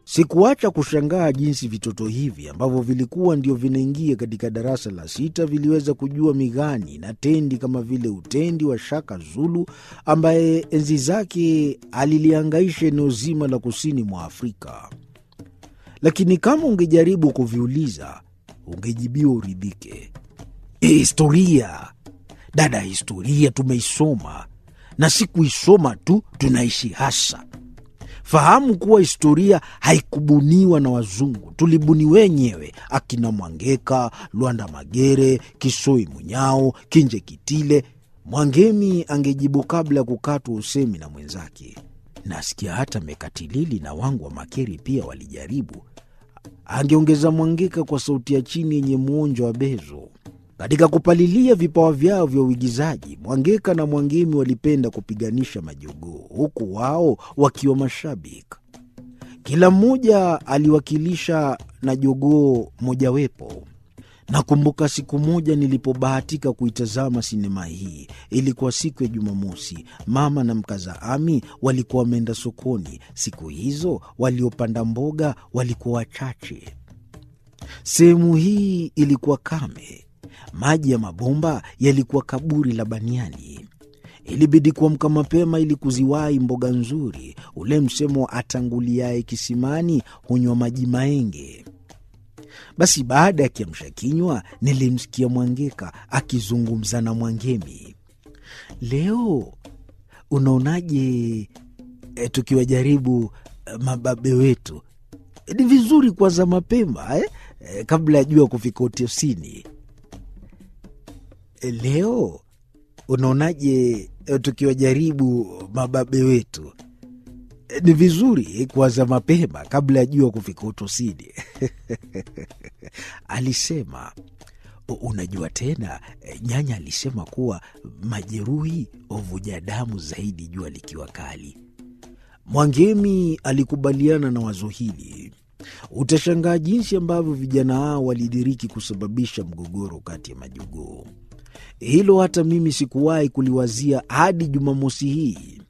Sikuacha kushangaa jinsi vitoto hivi ambavyo vilikuwa ndio vinaingia katika darasa la sita viliweza kujua migani na tendi kama vile utendi wa Shaka Zulu ambaye enzi zake aliliangaisha eneo zima la kusini mwa Afrika. Lakini kama ungejaribu kuviuliza, ungejibiwa uridhike. Historia dada, historia tumeisoma na si kuisoma tu, tunaishi hasa Fahamu kuwa historia haikubuniwa na wazungu, tulibuni wenyewe. Akina Mwangeka, Lwanda Magere, Kisoi Munyao, Kinje Kitile. Mwangemi angejibu kabla ya kukatwa usemi na mwenzake. Nasikia hata Mekatilili na wangu wa Makeri pia walijaribu, angeongeza Mwangeka kwa sauti ya chini yenye mwonjo wa bezo. Katika kupalilia vipawa vyao vya uigizaji, Mwangeka na Mwangemi walipenda kupiganisha majogoo, huku wao wakiwa mashabiki. Kila mmoja aliwakilisha na jogoo mojawepo. Nakumbuka siku moja nilipobahatika kuitazama sinema hii. Ilikuwa siku ya Jumamosi. Mama na mkaza Ami walikuwa wameenda sokoni. Siku hizo waliopanda mboga walikuwa wachache. Sehemu hii ilikuwa kame maji ya mabomba yalikuwa kaburi la baniani. Ilibidi kuamka mapema ili kuziwahi mboga nzuri. Ule msemo wa atanguliaye kisimani hunywa maji maenge. Basi baada ya kiamsha kinywa, nilimsikia Mwangeka akizungumza na Mwangemi. Leo unaonaje e, tukiwajaribu e, mababe wetu? E, ni vizuri kuanza mapema eh? E, kabla ya jua kufika utosini. Leo unaonaje tukiwajaribu mababe wetu? Ni vizuri kuanza mapema kabla ya jua kufika utosini, alisema. Unajua tena, nyanya alisema kuwa majeruhi huvuja damu zaidi jua likiwa kali. Mwangemi alikubaliana na wazo hili. Utashangaa jinsi ambavyo vijana hao walidiriki kusababisha mgogoro kati ya majogoo. Hilo hata mimi sikuwahi kuliwazia hadi Jumamosi hii.